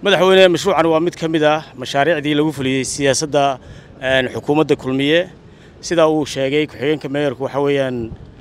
madaxweyne mashruucan waa mid ka mid ah mashaariicdii lagu fuliyey siyaasadda xukuumadda kulmiye sidaa uu sheegay ku-xigeenka meeyarku waxa weeyaan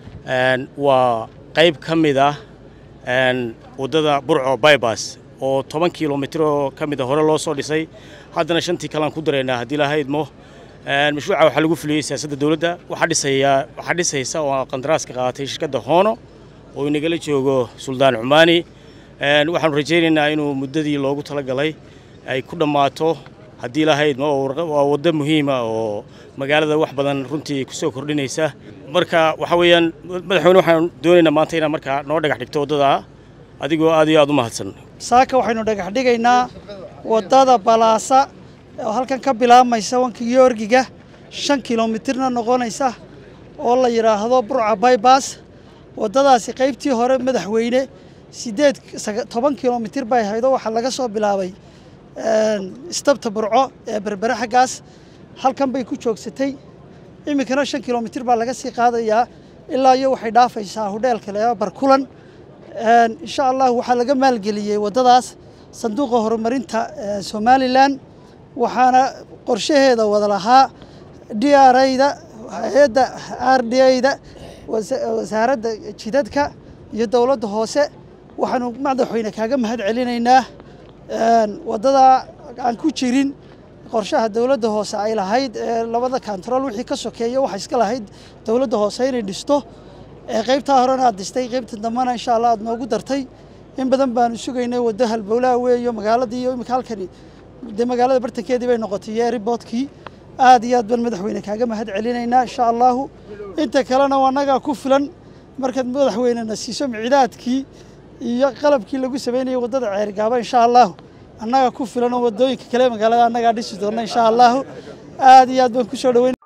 waa qayb ka mid ah waddada burco bybas oo toban kilomitir oo ka mid a hore loo soo dhisay haddana shantii kalean ku daraynaa haddii lahaydmo mashruuca waxaa lagu fuliyey siyaasadda dowladda waxaa dhisaya waxaa dhisaysa oo qandaraaska qaadatay shirkadda hoono oo inagala joogo suldaan cumaani waxaanu rajaynaynaa inuu muddadii loogu talagalay ay ku dhammaato haddii lahaydma waa waddo muhiima oo magaalada wax badan runtii ku soo kordhinaysa marka waxa weeyaan madaxweyne waxaan doonaynaa maanta inaad markaa noo dhagax dhigto waddadaa adigoo aad iyo aad u mahadsan saaka waxaynu dhagax dhigaynaa waddada balaasa oo halkan ka bilaabmaysa wanka yoorgiga shan kilomitirna noqonaysa oo la yidhaahdo burca baybas waddadaasi qaybtii hore madaxweyne siddeed toban kilomitir bay haydo waxaa laga soo bilaabay istabta burco ee berbere xaggaas halkan bay ku joogsatay iminkana shan kilomitir baa laga sii qaadayaa ilaa iyo waxay dhaafaysaa hudheelka le barkulan insha allah waxaa laga maalgeliyey waddadaas sanduuqa horumarinta somalilan waxaana qorshaheeda wada lahaa d r ayda hay-adda r d ayda wasaaradda jidadka iyo dowladda hoose waxaanu madaxweyne kaaga mahad celinaynaa waddadaa aan ku jirin qorshaha dowladda hoose ay lahayd ee labada kantarool wixii ka sokeeya waxa iska lahayd dowladda hoose inay dhisto ee qaybtaa horena aad dhistay qaybta dambena insha allah aad noogu dartay in badan baanu sugaynay waddo halbowlaha weeyo magaaladii iyo imika halkani dee magaalada bartankeedii bay noqotay iyo eriboodkii aad iyo aad baan madaxweyne kaaga mahad celinaynaa insha allahu inta kalena annagaa ku filan markaad madaxweynena siiso micidaadkii iyo qalabkii lagu sameynayay waddada ceergaaba insha allahu annaga ku filan oo waddooyinka kale magaalada annagaa dhisi doona insha allahu aad iyo aad baan ku soo dhaweyn